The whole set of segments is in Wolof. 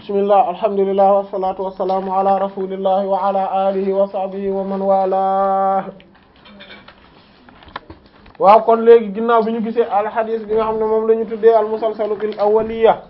bismillah alhamdulillah wassalatu wassalamu ala rasulillahi wa ala alihi wa sahbihi wa man wala waaw kon léegi ginnaaw bi ñu gisee al hadith bi nga xam ne moom la ñu tuddee al musalsalu bil awwaliya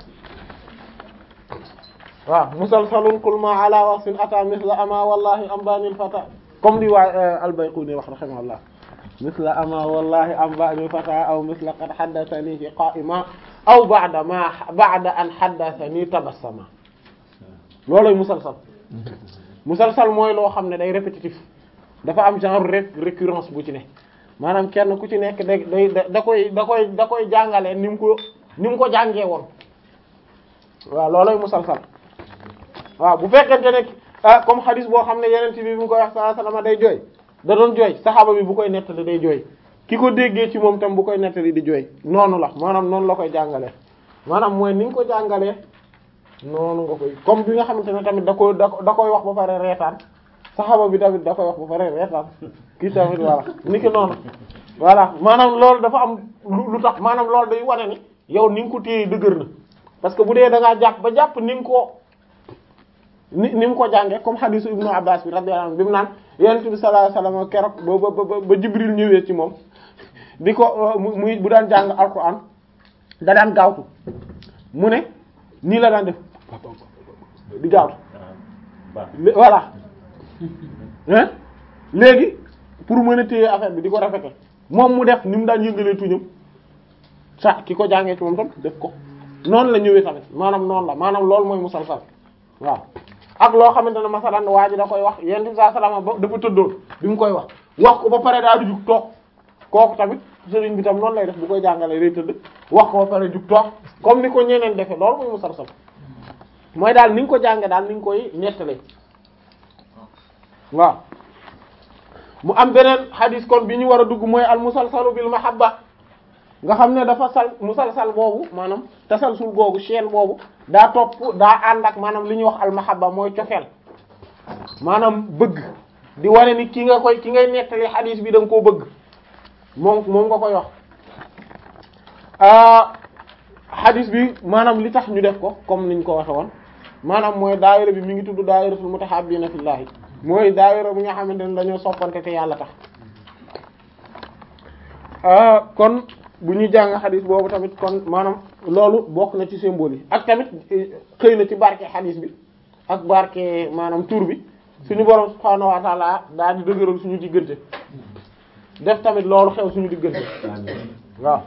waaw musalsalun kul ma ala wasfin ata misla ama wallahi ambanil fata comme li waa al bayquni wax rahimahullah misla ama wallahi ambanil fata aw misla qad haddathani fi qa'ima aw ba'da ma ba'da an haddathani tabassama looloy musalsal musalsal mooy loo xam ne day répétitif dafa am genre récurrence bu ci ne maanaam kenn ku ci nekk da day da koy da koy da koy jàngalee ni mu ko ni mu ko jàngee woon waaw looloy musalsal waaw bu fekkente ne ah comme hadis boo xam ne yeneen bi bi mu koy wax sallallahu alayhi wasallam day jooy da doon jooy saxaaba bi bu koy nettali day jooy ki ko déggee ci moom tam bu koy nettali di jooy noonu la maanaam noonu la koy jàngalee maanaam mooy ni nga ko jàngalee noonu nga koy comme bi nga xamante ne tamit da koy da koy wax ba pare reetaan saxaaba bi tamit da koy wax ba pare reetaan kii tamit voilà ni ki noonu voilà maanaam loolu dafa am lu tax maanaam loolu day wane ni yow ni nga ko téye dëgër na parce que bu dee da ngaa jàpp ba jàpp ni nga ko ni ni mu ko jàngee comme hadisu ibnu abbas bi radiyallahu anhu bi mu naan yonent bi sallallahu alayhi wasallam keroog ba ba ba jibril ñëwee ci moom di ko muy bu daan jàng alquran da daan gaawtu mu ne nii la daan def di gaawtu voilà hein léegi pour mën a téye affaire bi di ko rafete moom mu def ni mu daan yëngalee tuñam sax ki ko jàngee ci moom tam def ko noonu la ñëwee tamit maanaam noonu la maanaam loolu mooy musalsal waaw ak loo xamante ne masalan waa ji da koy wax yonent bi sallallahu alayhi wasallam dafa tëddoon bi mu koy wax wax ko ba pare daal di jug toog kooku tamit sëriñ bi tam noonu lay def bu koy jàngalee day tëdd wax ko ba pare jug toog comme ni ko ñeneen defee loolu mooy musalsal mooy daal ni nga ko jànge daal ni nga koy nettalee waaw mu am beneen hadis kon bi ñu war a dugg mooy al musalsalu bil mahabba nga xam ne dafa sal musalsal boobu maanaam tasalsul boobu chaîne boobu daa topp daa ànd ak maanaam li ñuy wax al mahabba mooy cofeel maanaam bëgg di wane ni ki nga koy ki ngay nettali hadis bi da nga koo bëgg moom moom nga koy wax hadis bi maanaam li tax ñu def ko comme niñ ko waxe woon maanaam mooy daayira bi mi ngi tudd daayiratul mutahabbina fillahi mooy daayira bi nga xamante ne dañoo soppante te yàlla tax kon bu ñu jàng xadis boobu tamit kon maanaam loolu bokk na ci symbole yi ak tamit xëy na ci barke xadis bi ak barke maanaam tur bi suñu borom subhaanahu wa taala daal di dëgëral suñu diggante def tamit loolu xew suñu diggante waaw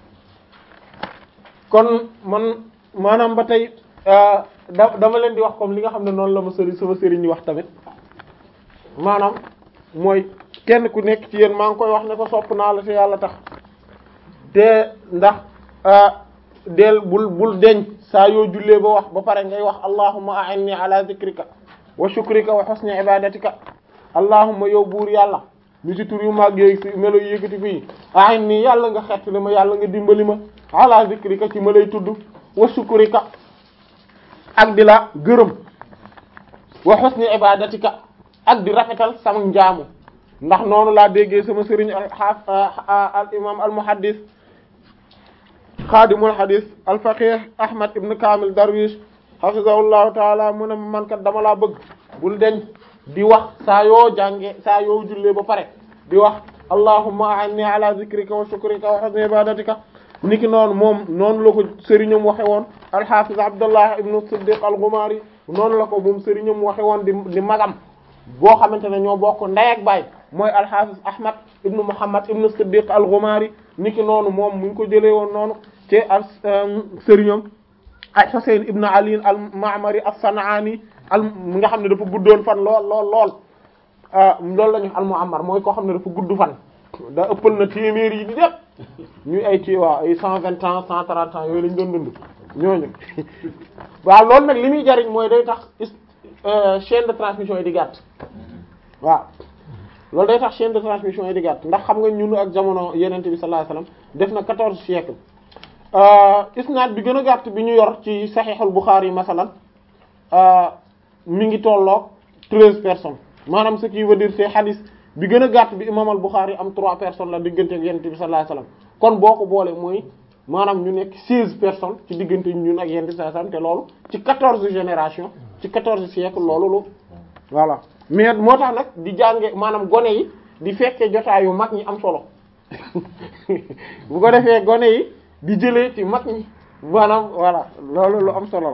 kon man maanaam ba tey da dama leen di wax comme li nga xam ne noonu la ma sëriñ sama sëriñ ñi wax tamit maanaam mooy kenn ku nekk ci yéen maa ngi koy wax ne ko sopp naa la te yàlla tax te ndax del bul bul deñ saa yoo jullee ba wax ba pare ngay wax allahumma a'inni ala zikrika wa shukrika wa husni ibadatika allahumma yow buur yàlla mi ci tur yu mag yooyu fi melo yëkkati fii a'inni yàlla nga xettali ma yàlla nga dimbali ma ala zikrika ci ma lay tudd wa shukrika ak di la gërëm wa husni ibadatika ak di rafetal sama njaamu ndax noonu laa déggee sama sëriñ al al imam al muhaddis xaadimul hadis al faqih ahmad ibn kamil darwish hafizahullahu taala mu ne man kat dama laa bëgg bul deñ di wax saa yoo jànge saa yoo jullee ba pare di wax allahumma a'inni ala zikrika wa shukrika wa husni ibadatika niki noonu moom noonu la ko sëriñam waxe woon al hafiz abdullah ibn siddiq al ghumari noonu la ko moom sëriñam waxe woon di di magam boo xamante ne ñoo bokk ndey ak baay mooy alxaafis ahmad ibnu muhammad ibnu siddiq al-ghumari niki noonu moom mu ngi ko jëlee woon noonu ci al sëriñam ak husayn ibnu ali al-ma'mari as-san'ani al mi nga xam ne dafa guddoon fan lool lool lool loolu la ñu al-mu'ammar mooy koo xam ne dafa gudd fan da ëppal na téeméer yi di def ñuy ay ci waaw ay cent vingt ans cent trente ans yooyu lañ doon dund ñooñu waaw loolu nag li muy jariñ mooy day tax chaîne de transmission yi di gàtt waaw loolu day tax chaîne de transmission yi di gàtt ndax xam nga ñun ak jamono yenente bi sallallahu alayhi wasallam def na quatorze siècles isnaad bi gën a gàtt bi ñu yor ci saxiixul Buxaari yi masalan mi ngi tolloog treize personnes maanaam ce qui veut dire c'est hadith bi gën a gàtt bi imam al Buxaari am trois personnes la diggante ak yenente bi sallallahu alayhi wasallam kon boo ko boole mooy maanaam ñu nekk seize personnes ci diggante ñun ak yenn saa te loolu ci quatorze génération ci quatorze siècle loolu lu voilà mais moo tax nag di jànge maanaam gone yi di fekkee jotaayu mag ñi am solo bu ko defee gone yi di jëlee ci mag ñi maanaam voilà loolu lu am solo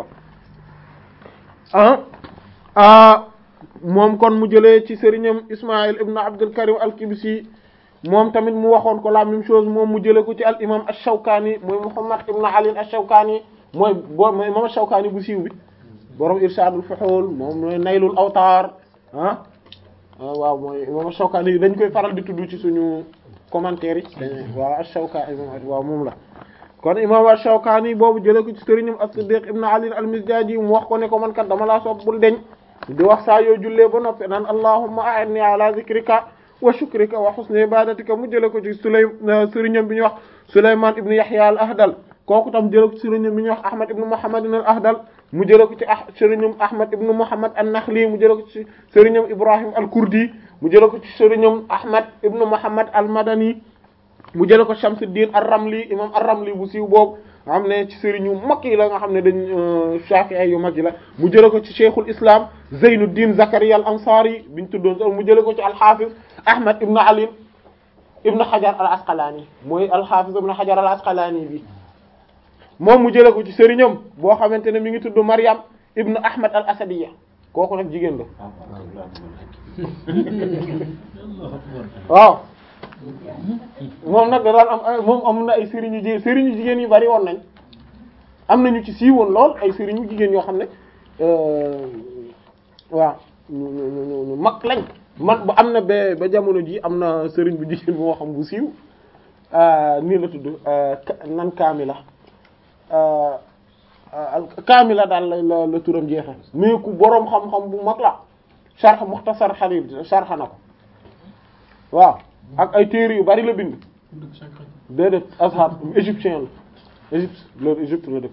la ah moom kon mu jëlee ci sëriñam Ismaïl ibn Abdul Karim al-Kibsi moom tamit mu waxoon ko la même chose moom mu jëlee ko ci al imam ash-Shawkani mooy Muhammad ibn Ali ash-Shawkani mooy boo mooy imam ash-Shawkani bu siiw bi borom Irshadul Fuhul moom mooy Naylul Awtar ah waaw mooy imam ash-Shawkani yi dañ koy faral di tudd ci suñu commentaire yi waaw ash-Shawkani waaw moom la kon imam ash-Shawkani boobu jëlee ko ci sëriñam as-Siddiq ibn Ali al-Mizdaji mu wax ko ne ko man kat dama laa sopp bul deñ di wax saa yoo jullee ba noppi naan allahumma a'inni ala zikrika wa shukrika wa husni ibadatika mu jëlee ko ci Sulay sëriñam bi ñuy wax Sulayman ibn Yahya al-Ahdal kooku tam jëlee ko ci sëriñam bi ñuy wax Ahmad ibn Muhammad al-Ahdal mu jëlee ko ci ah sëriñam Ahmad ibn Muhammad an-Nakhli mu jëlee ko ci sëriñam Ibrahim al-Kurdi mu jëlee ko ci sëriñam Ahmad ibn Muhammad al-Madani mu jëlee ko Shamsuddin ar-Ramli imam ar-Ramli bu siiw boobu nga xam ne ci sëriñ yu mag yi la nga xam ne dañ Shafi'i yu mag yi la mu jëlee ko ci Cheikhul Islam Zeynuddin Zakaria al-Ansari biñ tuddoon sax mu jëlee ko ci al-Hafiz Ahmad ibn Ali ibn Hajar al-Asqalani mooy al-Hafiz ibn Hajar al-Asqalani bi moom mu jëlee ko ci sëriñam boo xamante ne mi ngi tudd Maryam ibn Ahmad al-Asadiya kooku nag jigéen la waaw moom nag da daan am moom am na ay sëriñu jigéen sëriñu jigéen yu bari woon nañ am nañu ci siiwoon lool ay sëriñu jigéen yoo xam ne waaw ñu ñu ñu mag lañ man ba am na ba ba jamono ji am na sëriñ bu jigéen boo xam bu siiw nii la tudd nan kaamila kaamila daal la la turam jeexe mais ku boroom xam-xam bu mag la sharh mukhtasar Khalil sharh na ko waaw ak ay téere yu bari la bind déedéet Azhar égyptien la Égypte loolu Égypte la dëkk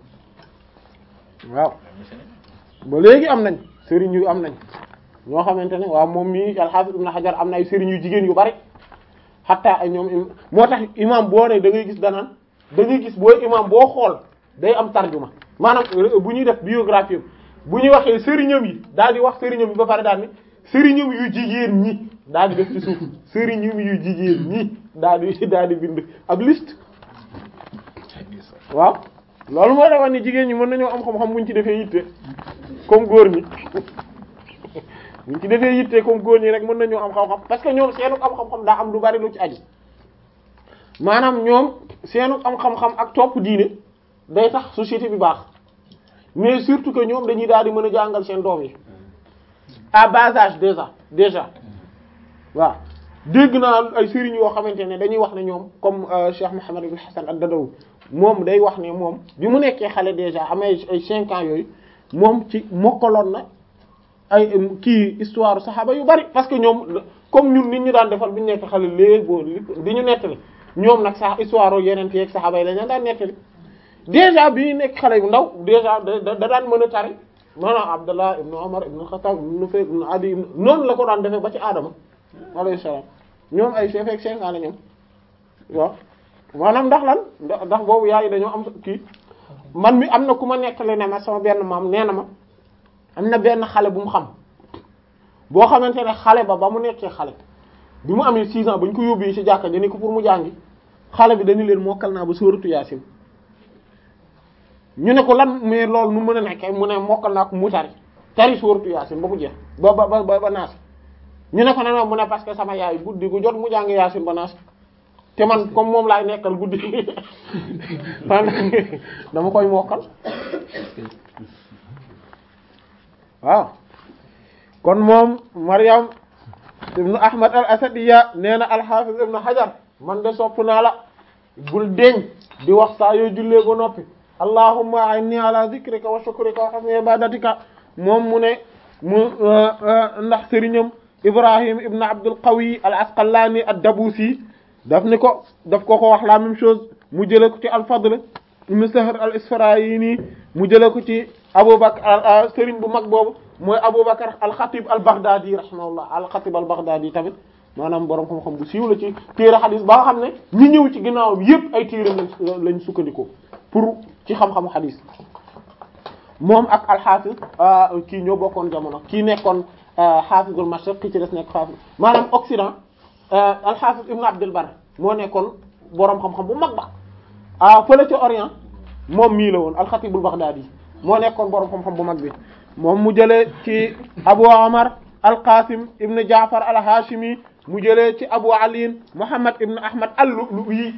waaw ba léegi am nañ sëriñ yu am nañ ñoo xamante ne waaw moom mii al-Hafiz Ibn Hajar am na ay sëriñ yu jigéen yu bari xataa ay ñoom moo tax imam boo ne da ngay gis danaan da ngay gis booy imam boo xool day am tarjuma maanaam bu ñuy def biographie bu ñuy waxee sëriñam yi daal di wax sëriñam yi ba pare daal ni sëriñam yu jigéen ñi daal di def ci suuf sëriñam yu jigéen ñi daal di daal di bind ab liste waaw loolu moo tax ni jigéen ñi mën nañoo am xam-xam buñ ci defee yitte comme góor ñi buñ ci defee yitte comme góor ñi rek mën nañoo am xam-xam parce que ñoom seenu am xam-xam daa am lu bari lu ci aju maanaam ñoom seenu am xam-xam ak topp diine day tax société bi baax mais surtout que ñoom dañuy daal di mën a jàngal seen doom yi à bas âge déjà déjà waaw dégg naa ay sëriñ yoo xamante ne dañuy wax ne ñoom comme Cheikh Mouhamed ibn Hassan ad-Dadawi moom day wax ne moom bi mu nekkee xale déjà amee ay cinq ans yooyu moom ci mokkaloon na ay kii histoire saxaaba yu bari parce que ñoom comme ñun nit ñu daan defal bi ñu nekk xale léegi boo di ñu nettali ñoom nag sax histoire yeneen yeeg saxaaba yi la ñu daan nettali déjà bi ñu nekk xale bu ndaw déjà da da daan mën a tari maanaam Abdallah ibn Umar ibn Khattab ibn Nufayl ibn Adi noonu la ko daan defee ba ci Adama alayhi salaam ñoom ay chef ak cinq ans la ñoom waaw maanaam ndax lan ndax boobu yaay dañoo am kii man mi am na ku ma nekkale ne ma sama benn maam nee na ma am na benn xale bu mu xam boo xamante ne xale ba ba mu nekkee xale bi mu amee six ans ba ñu ko yóbbee ci jàkka ji ni ko pour mu jàngi xale bi dañu leen mokkal naa ba sóoratu Yaasin ñu ne ko lan mais loolu nu mën a nekkee mu ne mokkal naa ko mu tari tari sóoratu Yaasin ba mu jeex ba ba ba ba naas ñu ne ko ne mu ne parce que sama yaay guddi gu jot mu jàng Yaasin ba naas te man comme moom laay nekkal guddi dama koy mokkal waaw kon moom Maryam ibnu Ahmad al Asadiya nee na al-Hafiz ibnu Hajar man de sopp naa la bul deñ di wax saa yoo jullee ba noppi allahumma a'inni ala zikrika wa shukrika wa husni ibadatika moom mu ne mu ndax sëriñam Ibrahim ibn Abdul Qawi al Asqalani ad-Dabusi daf ni ko daf ko ko wax la même chose mu jële ko ci al-Fadl ibn Sahr al-Isfarayini mu jële ko ci Abubakar sëriñ bu mag boobu mooy Abubakar al-Khatib al-Baghdadi rahimahullah al-Khatib al-Baghdadi tamit maanaam borom xam-xam bu siiw la ci téere xadis ba nga xam ne ñi ñëw ci ginnaawam yépp ay téere lañ lañ sukkandikoo pour ci xam-xamu xadis moom ak alxaafis kii ñoo bokkoon jamono kii nekkoon xaafizul mashriq ki ci des nekk xaafis maanaam Occident alxaafis ibnu Abdul Bar moo nekkoon boroom xam-xam bu mag ba ah fële ca Orient moom mii la woon alxatibul Baghdadi moo nekkoon boroom xam-xam bu mag bi moom mu jëlee ci Abu Omar alqasim ibnu Jaafar alhashimi mu jëlee ci Abu Ali Muhammad ibnu Ahmad al-Lu'lu'i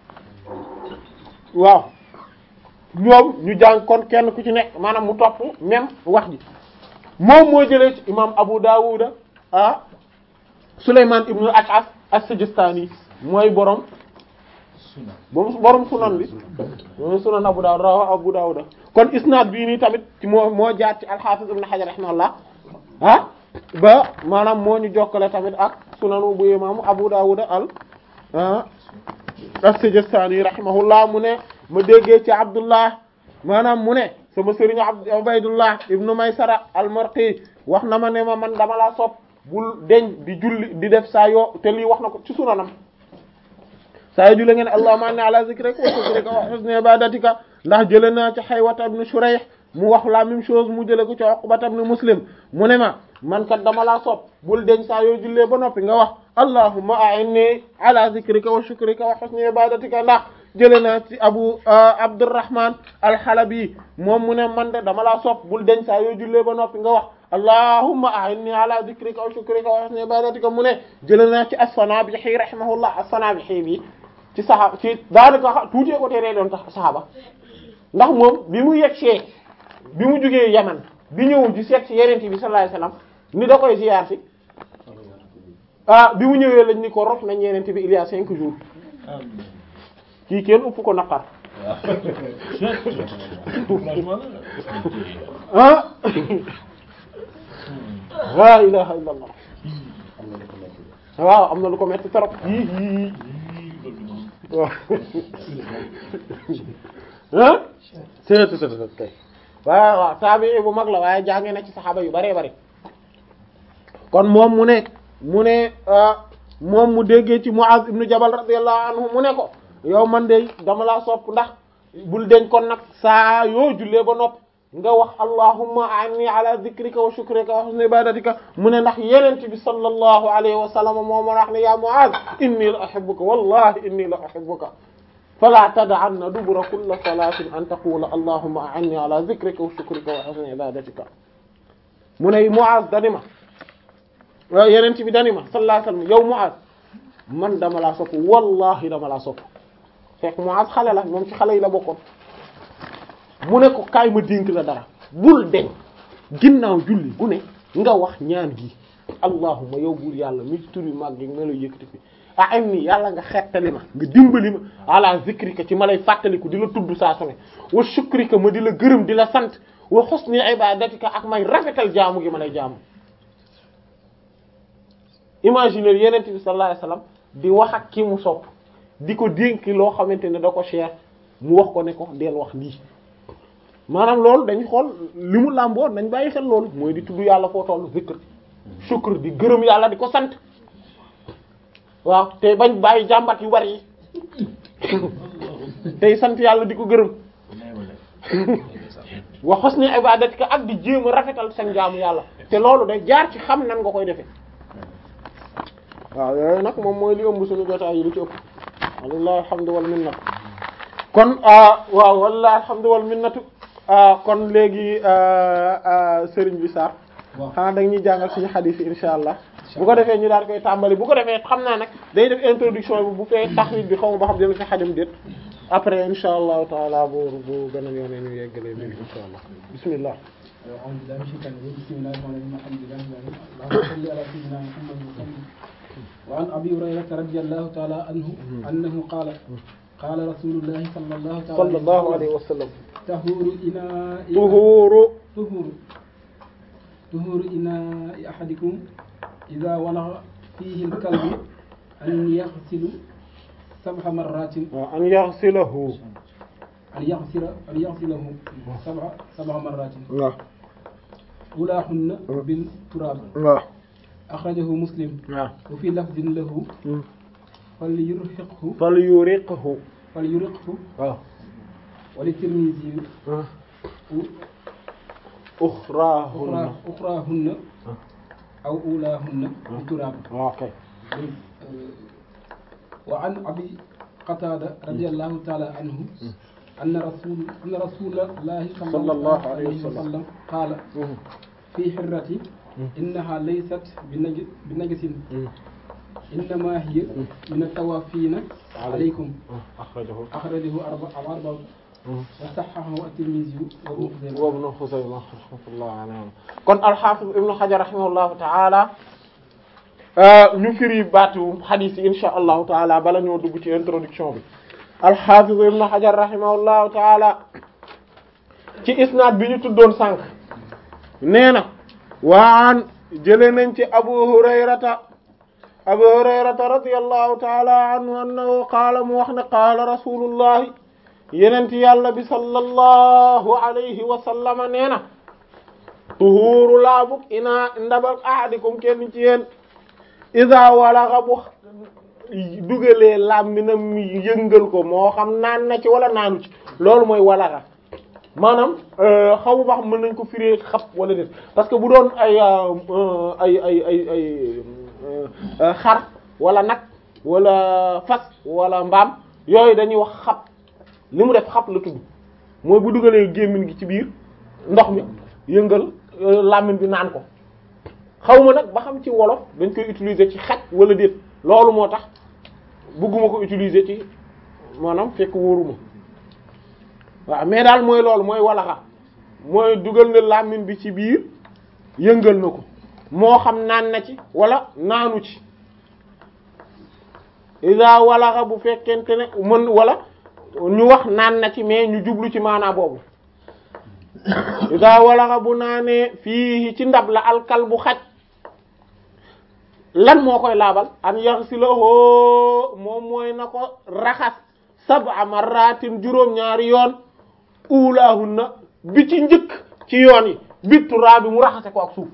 waaw ñoom ñu jàng kon kenn ku ci nekk maanaam mu topp même wax ji moom moo jëlee ci imam Abu Dawud ah Sulayman ibn al-Ash'ath as-Sijistani mooy borom borom sunan bi moom sunan Abu Dawud rawa Abu Dawud kon isnad bii nii tamit ci moo moo jaar ci al-Hafiz ibn Hajar rahimahullah ah ba maanaam moo ñu jokkale tamit ak sunanu bu imam Abu Dawud al as-Sijistani rahimahullah mu ne ma déggee ci Abdullah maanaam mu ne sama sëriñ Abd Ubaydullah ibnu Maysara al-Marqi wax na ma ne ma man dama laa sopp bul deñ di julli di def saa yoo te lii wax na ko ci sunanam saa yoo julli ngeen allahumma inni ala zikrika wa shukrika wa husni ibadatika ndax jële naa ci Haywata ibn Shurayh mu wax la même chose mu jële ko ci Uqbata ibn Muslim mu ne ma man kat dama laa sopp bul deñ saa yoo jullee ba noppi nga wax allahumma a'inni ala zikrika wa shukrika wa husni ibadatika ndax jële naa ci abu abdurrahman alxalabi moom mu ne man de dama laa sopp bul deñ saa yoo jullee ba noppi nga wax allahumma a'inni ala dhikrika wa shukrika wa husni ibadatika mu ne jële naa ci as-Sanabihi rahimahullah as-Sanabihi bi ci saxaaba ci daanaka tuutee ko teree doon tax saxaaba ndax moom bi mu yegsee bi mu jugee Yaman bi ñëw di seet ci yenente bi sallallahu alayhi wasallam ni da koy ziyaar si ah bi mu ñëwee lañ ni ko rof nañ yenente bi il y a cinq jours kii kenn ëpp ko naqar ah la ilaha illa allah waaw am na lu ko metti trop yii yii waaw ah seet kay waaw waaw taabi bu mag la waaye jànge na ci saxaaba yu bare bare kon moom mu ne mu ne moom mu déggee ci Muaz ibnu Jabal radiyallahu anhu mu ne ko yow man de dama laa sopp ndax bul deñ kon nag saa yoo jullee ba nopp nga wax allahumma anni ala dhikrika wa shukrika wa husni ibadatika mu ne ndax yenent bi sallallahu alayhi wa sallam moo ma wax ne ya Muaz inni la uhibbuka wallahi inni la uhibbuka fala tad'anna dubura kulli salatin an taqula allahumma anni ala dhikrika wa shukrika wa husni ibadatika mu ne Muaz dani ma yenent bi dani ma sallallahu alayhi wa sallam yow Muaz man dama laa sopp wallahi dama laa sopp fekk Muaz xale la moom ci xale yi la bokkoon mu ne ko kaay ma dénk la dara bul deñ ginnaaw julli gu ne nga wax ñaan gi allahumma yow buur yàlla mi ci turi mag gi melo yëkkati fi ah am ni yàlla nga xettali ma nga dimbali ma ala zikrika ci ma lay fàttaliku di la tudd saa su ne wa shukrika ma di la gërëm di la sant wa husni ibadatika ak may rafetal jaamu gi ma lay jaamu imaginer yenent bi sallallahu alayhi wasallam di wax ak ki mu sopp di ko dénk loo xamante ne da ko cher mu wax ko ne ko del wax lii maanaam loolu dañ xool li mu làmboo nañ bàyyi xel loolu mooy di tudd yàlla foo tollu zikr shukr di gërëm yàlla di ko sant waaw te bañ bàyyi jàmbat yu bari yi tey sant yàlla di ko gërëm wa husni ibadatika ak di jéem a rafetal seen jaamu yàlla te loolu day jaar ci xam nan nga koy defee waaw yooyu nag moom mooy li ëmb suñu jotaay yi lu ci ëpp wallahi alhamdu wal minnatu kon waaw wallahi alhamdu wal minnatu kon léegi sëriñ bi Sarr xanaa da ñuy jàngal suñu xadiis yi insha allah bu ko defee ñu daal koy tàmbali bu ko defee xam naa nag day def introduction bi bu fee taxrij bi xaw ma ba xam dina fi xajam déet après insha allahu taala bu bu beneen yoonee ñu yeggalee léegi insha allah bismillah أعوذ بالله من الشيطان الرجيم بسم الله الرحمن الرحيم الحمد لله رب العالمين اللهم صل على سيدنا محمد وسلم وعن أبي هريرة رضي الله تعالى عنه أنه قال قال رسول الله صلى الله تعالى صلى الله عليه وسلم طهور إناء طهور طهور طهور إناء أحدكم إذا ولغ فيه الكلب أن يغسل سبع مرات أن يغسله أن يغسل أن يغسله سبع سبع مرات waaw أولاهن بالتراب waaw axrajahu muslim waaw wa fi lafdin lahu fal yurhiqhu fal yuriqhu fal yuriqhu waaw wa li tirmisi uxraahunna uxraahunna aw ulaahunna bi turaab waaw kay wa an abi qatada radiyallahu taala anhu anna rasul anna rasulallahi sallallahu alayhi wa sallam qaala fi hirrati innaha laysat bi najasin innama hiya min at-tawaafina alaykum axrajahu akhrajahu arba'a wa sahhahahu at-Tirmidhi wa Ibn Khuzaymah wa Ibn Khuzaymah rahmatullahi alayhi kon al-Hafiz Ibn Hajar rahimahullahu ta'ala ñu firi baatu hadith yi insha allahu taala bala ñoo dugg ci introduction bi al-Hafiz Ibn Hajar rahimahullahu taala ci isnaad bi ñu tuddoon sànq nee na waan jëlee nañ ci Abu Hurayrata Abu Hurayrata radiyallahu taala anhu annahu qaala mu wax ne qaala rasulullahi yenent yàlla bi sallallahu alayhi wa sallama nee na tuhuuru laabug ina ndabal ahadikum kenn ci yéen iza walaxa bu dugalee làmbinam yëngal ko moo xam naan na ci wala naanu ci loolu mooy walaxa maanaam xaw ba xam mën nañ ko firee xab wala déet parce que bu doon ay ay ay ay ay xar wala nag wala fas wala mbaam yooyu dañuy wax xab li mu def xab la tudd mooy bu dugalee gémmiñ gi ci biir ndox mi yëngal làmmiñ bi naan ko xaw ma nag ba xam ci wolof dañ koy utiliser ci xaj wala déet loolu moo tax bëgguma ko utiliser ci maanaam fekk wóoruma waaw mais daal mooy loolu mooy walaxa mooy dugal na làmmiñ bi ci biir yëngal na ko moo xam naan na ci wala naanu ci isa walaxa bu fekkente ne mën wala ñu wax naan na ci mais ñu jublu ci maanaa boobu isa walaxa bu naanee fii ci ndab la alkal bu xaj lan moo koy laabal an yaxsilahu moom mooy na ko raxas sab'a marratin juróom-ñaari yoon ulaahunna bi ci njëkk ci yoon yi bi turaa bi mu raxase ko ak suuf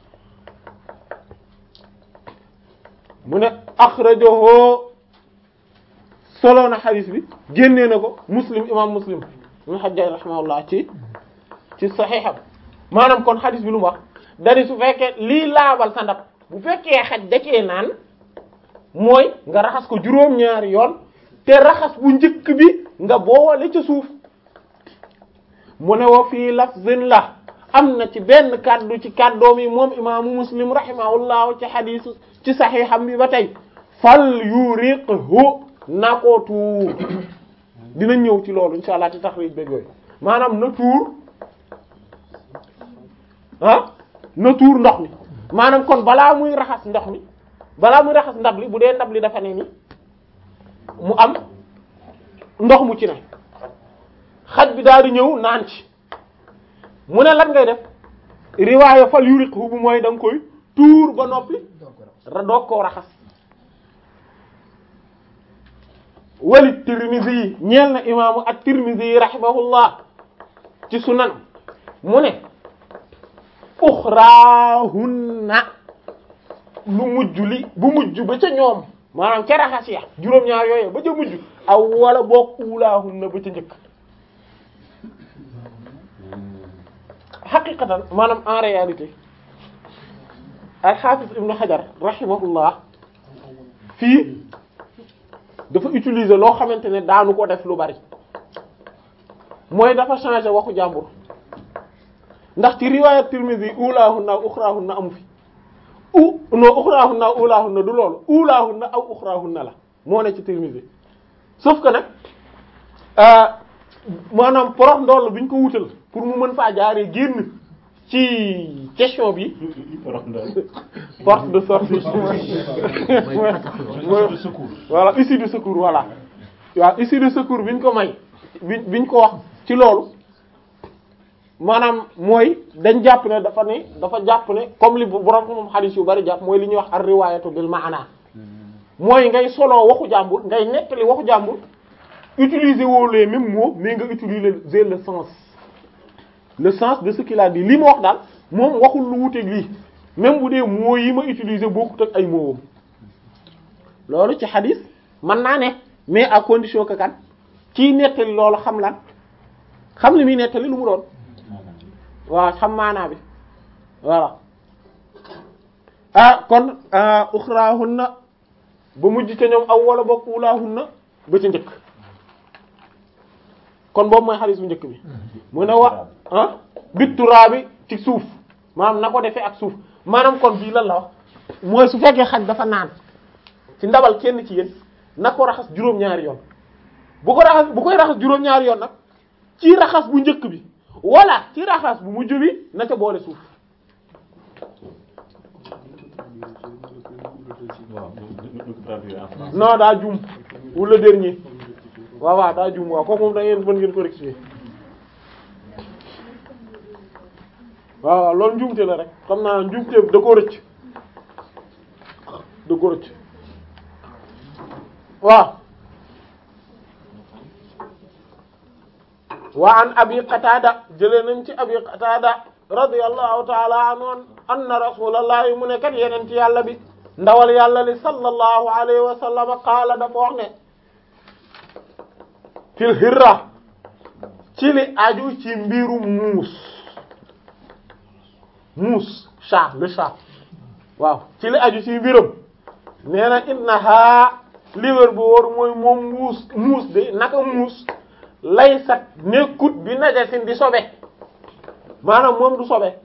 mu ne axrajahu solo na xadis bi génnee na ko muslim imam muslim mu xajjay rahimahullah ci ci saxiixam maanaam kon xadis bi lu mu wax dari su fekkee lii laabal sa ndab bu fekkee xaj dakee naan mooy nga raxas ko juróom-ñaari yoon te raxas bu njëkk bi nga boole ca suuf mu ne wa fii lafzin la am na ci benn kàddu ci kàddoom yi moom imaamu muslim rahimahullah ci xadis ci saxiixam bi ba tey fal yuriqhu na ko tuur dina ñëw ci loolu insha allah ci taxrij beeg yooyu maanaam na tuur ah na tuur ndox mi maanaam kon balaa muy raxas ndox mi balaa muy raxas ndab li bu dee ndab li dafa ne ni mu am ndox mu ci ne xaj bi daal di ñëw naan ci mu ne lan ngay def riwaaya fal yuriqhu bu mooy da nga koy tuur ba noppi ra doog koo raxas wali tirmidhi yi ñeel na imaamu at tirmidhi yi rahimahullah ci sunan mu ne uxraahunna lu mujj li bu mujj ba ca ñoom maanaam ca raxas ya juróom-ñaar yooyu ba ca mujj aw wala boog ulaahunna ba ca njëkk xaqiqatan maanaam en réalité al-Hafiz Ibn Hajar rahimahullah fii dafa utiliser loo xamante ne daanu ko def lu bari mooy dafa changer waxu jàmbur ndax ci riwaayat Tirmidhi ulaahunna aw uxraahunna amu fi u non uxraahunna aw ulaahunna du loolu ulaahunna aw uxraahunna la moo ne ci Tirmidhi sauf que nag maanaam porox ndoll bi ñu ko wutal pour mu mën faa jaaree génn ci question bi porte de sortie voilà issue de secours voilà waaw issue de secours bi ñu ko may bi bi ñu ko wax ci loolu maanaam mooy dañ jàpp ne dafa ne dafa jàpp ne comme li borom moom xadiis yu bari jàpp mooy li ñuy wax ar riwaayatu bil maana mooy ngay solo waxu jàmbur ngay nettali waxu jàmbur utiliser woo les mêmes mots mais nga utiliser le sens le sens de ce qu'il a dit li mu wax daal moom waxul lu wuteeg lii même bu dee moo yi ma utiliser bokkut ak ay moowam loolu ci xadis mën naa ne mais à condition que kan kii nettali loolu xam lan xam li muy nettali lu mu doon waaw xam maanaa bi voilà ah kon uxraahunna ba mujj ca ñoom aw wala bokk wulaahunna ba ca njëkk kon boobu mooy xadis bu njëkk bi mu ne wa ah bitturaa bi ci suuf maanaam na ko defee ak suuf maanaam kon bii lan la wax mooy su fekkee xaj dafa naan ci ndabal kenn ci yéen na ko raxas juróom-ñaari yoon bu ko raxas bu koy raxas juróom-ñaari yoon nag ci raxas bu njëkk bi wala ci raxas bu mujj bi na ca boole suuf non daa juum wala dernier waaw waaw daa juum waaw kooku moom da ngeen mën ngeen ko rectifier waaw waaw loolu njuumte la rek xam naa njuumte da koo rëcc da koo rëcc waaw wa an abi qatada jëlee nañ ci abi qatada radiyallahu ta'ala anhu anna rasulallahi mu ne kat yeneen ci yàlla bi ndawal yàlla li sallallahu alayhi wa sallam qaala dafa wax ne fil hirra ci li aju ci mbiru muus muus chat le chat waaw ci li aju ci mbiram nee na innaha li wér bu wóor mooy moom muus muus de naka muus laysat nekkut bi najasin di sobe maanaam moom du sobe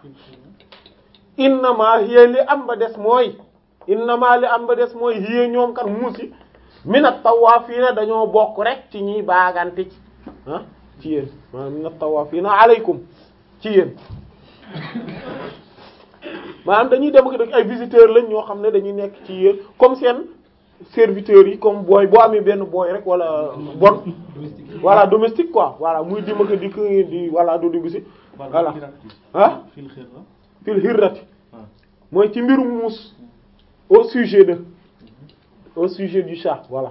innama hiya li am ba des mooy innama li am ba des mooy hiya ñoom kat muus yi minat tawaafiina dañoo bokk rek ci ñiy baagante ci ah ci yéen maanaam minat tawaafiina aleykum ci yéen maanaam dañuy dem ak ay visiteurs lañ ñoo xam ne dañuy nekk ci yéen comme seen serviteurs yi comme booy boo amee benn booy rek wala bon voilà domestique quoi voilà muy dim ak dikk di voilà du dugg si voilà ah fil hirrati mooy ci mbirum muus au sujet de au sujet du chat voilà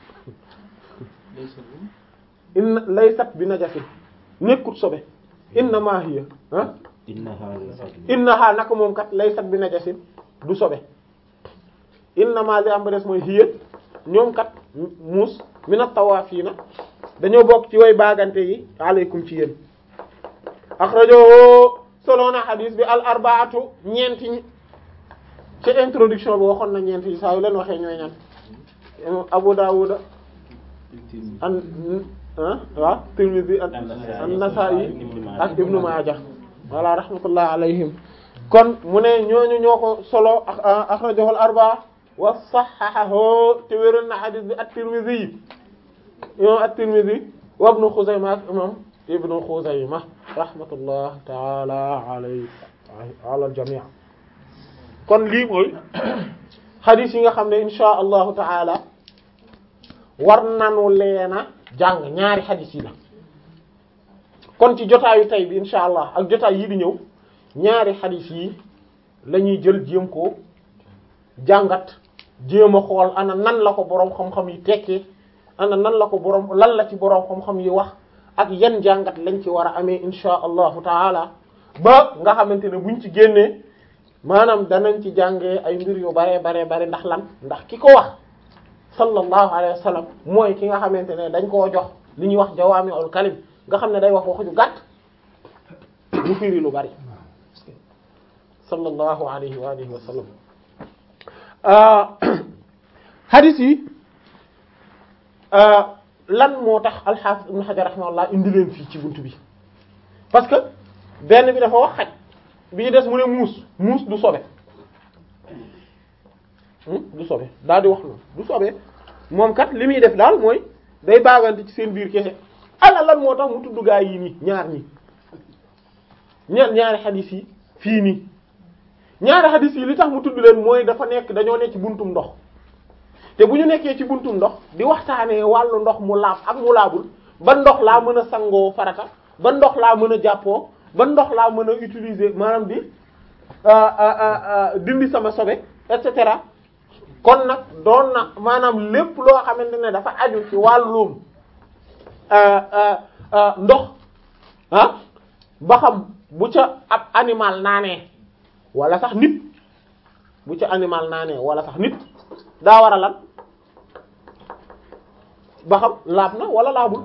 inna laysat bi najasin nekkut sobe innama hiya ah innaha naka moom kat laysat bi najasin du sobe innama li am ba des mooy hiya ñoom kat muus mina tawaafiina dañoo bokk ci way baagante yi aleykum ci yéen axrajo solo na xadiis bi al arbaatu ñeenti ñi ci introduction bi waxoon na ñeenti yi saa yu leen waxee ñooy ñan Abu Dawud an ah waaw Tirmidhi an-Nasa'i ak Ibnu Maaja voilà rahmatullah alayhim kon mu ne ñooñu ñoo ko solo akhrajahu al-arba'a wa sahhahahu te wéral na hadith bi at-Tirmidhi imam at-Tirmidhi wa Ibnu Khuzaymah ak imam Ibnu Khuzaymah rahmatullah ta'ala alayhi ala al-jami' kon lii mooy hadith yi nga xam ne insha allahu ta'ala war nanu leena jàng ñaari hadith yi la kon ci jotaayu tey bi insha allah ak jotaay yi di ñëw ñaari hadith yi la ñuy jël jéem ko jàngat jéem a xool ana nan la ko boroom xam-xam yi tekkee ana nan la ko boroom lan la ci boroom xam-xam yi wax ak yan jàngat lañ ci war a amee insha allahu taala ba nga xamante ne buñ ci génnee maanaam danañ ci jàngee ay mbir yu bare bare bare ndax lan ndax ki ko wax sallallahu alayhi wa sallam mooy ki nga xamante ne dañ koo jox li ñuy wax jawaami'ul kalim nga xam ne day wax waxu ju gàtt mu firi lu bari sallallahu alayhi wa alihi wa sallam hadith yi lan moo tax al-Hafiz Ibn Hajar rahimahullah indi leen fii ci buntu bi parce que benn bi dafa wax xaj bi des mu ne muus muus du sobe du sobe daal di wax loolu du sobe moom kat li muy def daal mooy day baagante ci seen biir kese ana lan moo tax mu tudd gaa yi nii ñaar ñi ñaar ñaari xadis yi fii nii ñaari xadis yi li tax mu tudd leen mooy dafa nekk dañoo nekk ci buntum ndox te bu ñu nekkee ci buntum ndox di waxtaanee wàllu ndox mu laab ak mu laabul ba ndox laa mën a sangoo farata ba ndox laa mën a jàppoo ba ndox laa mën a utiliser maanaam di dindi sama sobe et cetera kon nag doon na maanaam lépp loo xamante ne dafa aju ci wàllum ndox ah ba xam bu ca ab animal naanee wala sax nit bu ci animal naanee wala sax nit daa war a lan ba xam laab na wala laabul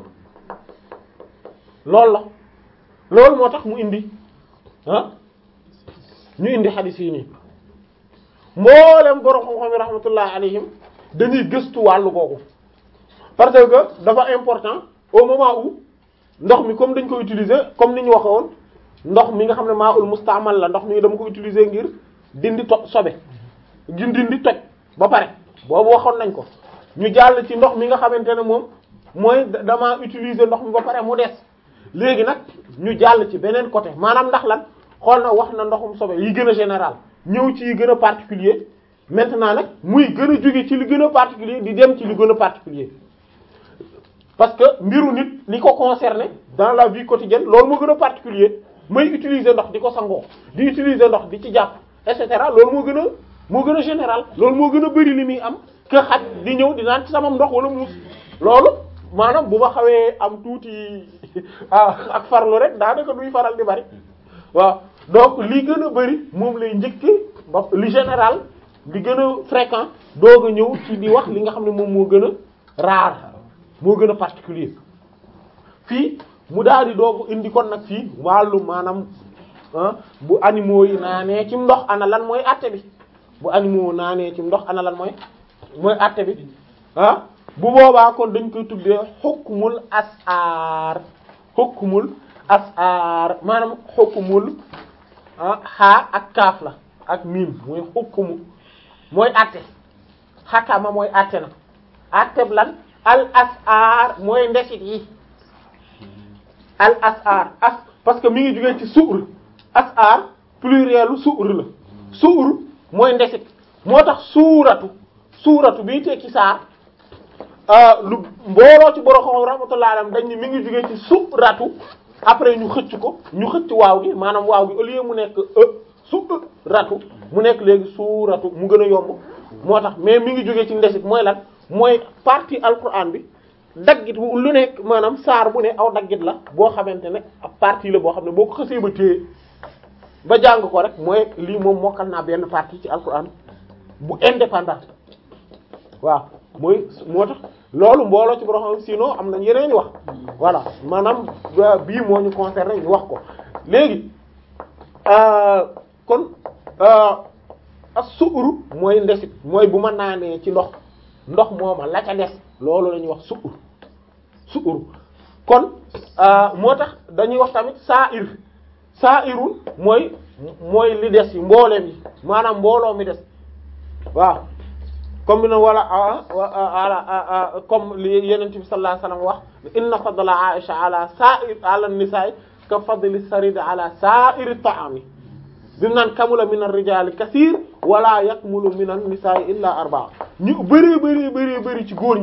loolu la loolu moo tax mu indi ah ñu indi xadiis yi nii mboolem borom xam-xam yi rahmatullah alayhim dañuy gëstu wàllu googu parce que dafa important au moment où ndox mi comme dañ ko utiliser comme ni ñu waxe woon ndox mi nga xam ne maa ul mustaamal la ndox mi dama ko utiliser ngir dindi to sobe ngir dindi toj ba pare boobu waxoon nañ ko ñu jàll ci ndox mi nga xamante ne moom mooy dama utiliser ndox mi ba pare mu des léegi nag ñu jàll ci beneen côté maanaam ndax lan xool na wax na ndoxum sobe yi gën a général ñëw ci yi gën a particulier maintenant nag muy gën a jóge ci li gën a particulier di dem ci li gën a particulier parce que mbiru nit li ko concerné dans la vie quotidienne loolu moo gën a particulier may utiliser ndox di ko sangoo di utiliser ndox di ci jàpp et cetera loolu moo gën a moo gën a général loolu moo gën a bari li muy am que xaj di ñëw di naan ci sama ndox wala muus loolu maanaam bu ma xawee am tuuti ak farlu rek daanaka duy faral di bari waaw donc li gën a bari moom lay njëkke ba li général li gën a fréquent doog a ñëw ci di wax li nga xam ne moom moo gën a rare moo gën a particulier fii mu daal di doog indi kon nag fii wàllu maanaam bu animaux yi naanee ci ndox ana lan mooy àtte bi bu animaux naanee ci ndox ana lan mooy mooy àtte bi ah bu boobaa kon dañ koy tuddee xukmul asaar xukmul asaar maanaam xukmul ah xaa ak kaaf la ak miim mooy xukmu mooy àtte xakama mooy àtte na àtte lan al asaar mooy ndesit yi al asaar as parce que mi ngi jógee ci suur asaar plurielu suur la suur mooy ndesit moo tax suuratu suuratu bii tekki saar lu mbooloo ci borom xam rahmatullah alayhi dañ ni mi ngi jógee ci suuratu après ñu xëcc ko ñu xëcc waaw gi maanaam waaw gi au lieu mu nekk e suuratu mu nekk léegi suuratu mu gën a yomb moo tax mais mi ngi jógee ci ndesit mooy lan mooy partie alquran bi daggit wu lu nekk maanaam saar bu ne aw daggit la boo xamante ne ab partie la boo xam ne boo ko xësee ba téye ba jàng ko rek mooy lii moom mokkal naa benn partie ci alquran bu indépendant waaw mooy moo tax loolu mbooloo ci borom sinon am nañ yeneen i wax voilà maanaam bii moo ñu concerné ñu wax ko léegi kon as suur mooy ndesit mooy bu ma naanee ci ndox ndox mooma la ca des loolu la ñuy wax suur suur kon moo tax dañuy wax tamit saa ir saa irul mooy mooy li des yi mbooleem yi maanaam mbooloo mi des waaw comme bi na wala ala comme li yenent bi sallallahu alayhi wasallam wax inna fadla aisha ala sa'ir ala nisa'i ka fadli sarid ala sa'iri ta'ami bi mu naan kamula min ar-rijali kathir wala yakmulu min an-nisa'i illa arba'a ñu bëree bëri bëri bëri ci góor ñi